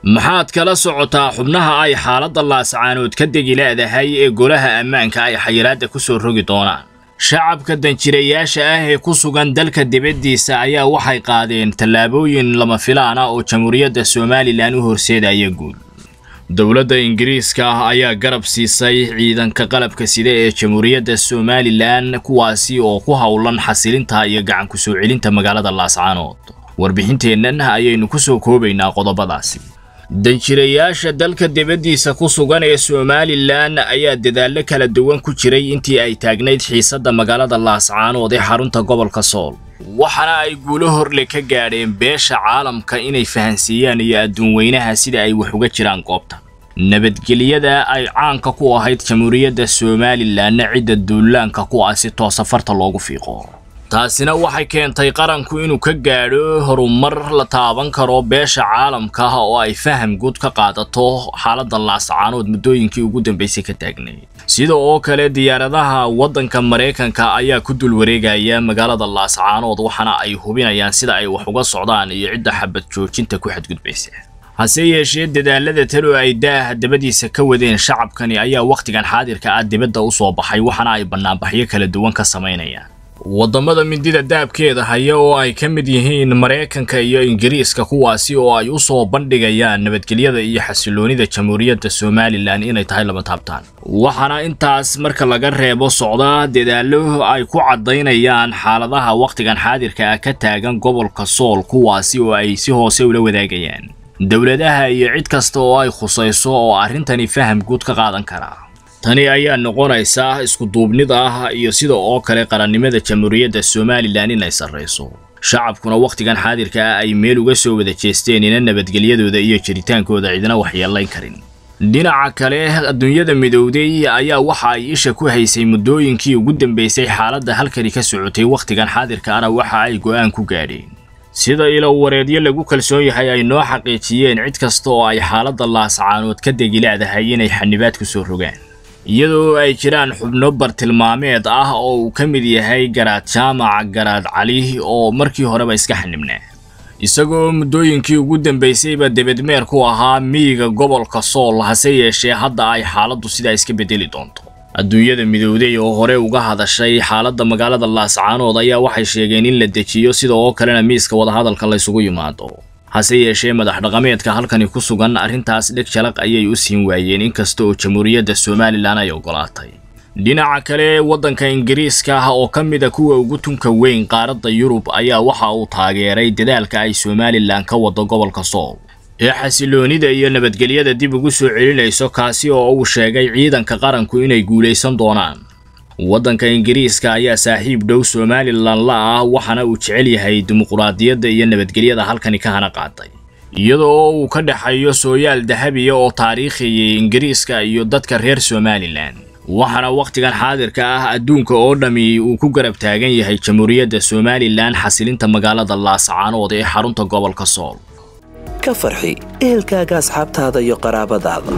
maxaad kala socotaa xubnaha ay xaaladda laascaanood ka degi leedahay ee golaha ammaanka ay xayiraadda ku soo rogi doonaan shacabka danjirayaasha ah ee ku sugan dalka dibaddiisa ayaa waxay qaadeen tallaabooyin lama filaan ah oo jamhuuriyadda somalilan u horseedaya guul dowladda ingiriiska ah ayaa garab siisay ciidanka qalabka sida ee jamhuuriyadda somalilan kuwaasi oo ku howlan xasilinta iyo gacan ku soo celinta magaalada laascaanood warbixinteennan ayaynu ku soo koobaynaa qodobadaasi danjirayaasha dalka dibaddiisa ku sugan ee somalilan ayaa dadaallo kala duwan ku jiray intii ay taagnayd xiisadda magaalada laascaanood ee xarunta gobolka sool waxaana ay guulo horle ka gaadheen beesha caalamka inay fahansiiyaan iyo adduun weynaha sida ay wax uga jiraan goobta nabadgelyada ay caanka ku ahayd jamhuuriyadda somalilanna cidda duulaanka ku ah si toosa farta loogu fiiqo taasina waxay keentay qaranku inuu ka gaadho horumar la taaban karo beesha caalamka oo ay faham guud ka qaadato xaaladda laascaanood muddooyinkii ugu dambaysay ka taagnayd sida oo kale diyaaradaha waddanka maraykanka ayaa ku dul wareegaya magaalada laascaanood waxaana ay hubinayaan sida ay wax uga socdaan iyo cidda xabad joojinta ku xadgudbaysa hase yeeshee dadaalada talo ay daaha dabadiisa ka wadeen shacabkani ayaa wakhtigan xaadirka ah dibadda u soo baxay waxaana ay bannaanbaxyo kala duwan ka samaynayaan waddamada mindida daabkeeda haya oo ay ka mid yihiin maraykanka iyo ingiriiska kuwaasi oo ay u soo bandhigayaan nabadgelyada iyo xasiloonida jamhuuriyadda somalilan inay tahay lama taabtaan waxaana intaas marka laga reebo socdaa dadaallo ay ku caddaynayaan xaaladaha wakhtigan xaadirka ah ka taagan gobolka sool kuwaasi oo ay si hoose ula wadaagayaan dowladaha iyo cid kasta oo ay khusayso oo arrintani faham guud ka qaadan karaa tani ayaa noqonaysaa iskuduubnida ah iyo sida oo kale qarannimada jamhuuriyadda somalilan inay sarrayso shacabkuna wakhtigan xaadirka ah ay meel uga soo wada jeesteen ina nabadgelyadooda iyo jiritaankooda cidina waxyeelayn karin dhinaca kale adduunyada midowday ayaa waxa ay isha ku haysay muddooyinkii ugu dambaysay xaaladda halkani ka socotay wakhtigan xaadirka ana waxa ay go'aan ku gaadheen sida ilow wareedyo lagu kalsoon yahay ay noo xaqiijiyeen cid kasta oo ay xaaladda laascaanood ka degi leedahay inay xanibaad ku soo rogaan iyadoo ay jiraan xubno bartilmaameed ah oo uu ka mid yahay garaad jaamac garaad cali oo markii horeba iska xanibnaa isagoo muddooyinkii ugu dambaysayba debedmeer ku ahaa miyiga gobolka sool hase yeeshee hadda ay xaaladdu sidaa iska beddeli doonto adduunyada midowday oo hore uga hadashay xaaladda magaalada laascaanood ayaa waxay sheegeen in la dejiyo sida oo kalena miiska wadahadalka laysugu yimaado hase yeeshee madax dhaqameedka halkani ku sugan arrintaas dheg jalaq ayay u siin waayeen inkasta oo jamhuuriyadda somalilan ay ogolaatay dhinaca kale waddanka ingiriiska ah oo ka mid a kuwa ugu tunka weyn qaaradda yurub ayaa waxa uu taageeray dadaalka ay somalilan ka wado gobolka sool ee xasiloonida iyo nabadgelyada dib ugu soo celinayso kaasi oo uu sheegay ciidanka qaranku inay guulaysan doonaan waddanka ingiriiska ayaa saaxiib dhow somalilan la ah waxaana uu jecel yahay dimuquraadiyadda iyo nabadgelyada halkani ka hana qaaday iyadoo uu ka dhexeeyo sooyaal dahabiya oo taariikhiyay ingiriiska iyo dadka reer somalilan waxaana wakhtigan xaadirka ah adduunka oo dhammi uu ku garab taagan yahay jamhuuriyadda somalilan xasilinta magaalada laascaanood ee xarunta gobolka sool ka farxi ehelkaaga asxaabtaada iyo qaraabadaada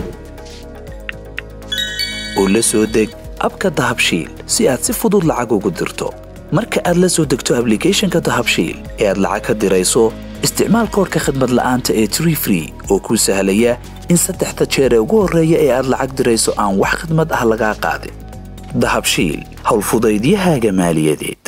oo la soo deg abka dahabshiil si aad si fudud lacag ugu dirto marka aad la soo degto ablicathonka dahabshiil ee aad lacag ka dirayso isticmaal koorka khadmad la'aanta ee tree free oo kuu sahlaya in saddexda jeer ee ugu horreeya ee aad lacag dirayso aan wax khadmad ah lagaa qaadin dahabshiil howlfudaydiyahaaga maaliyadeed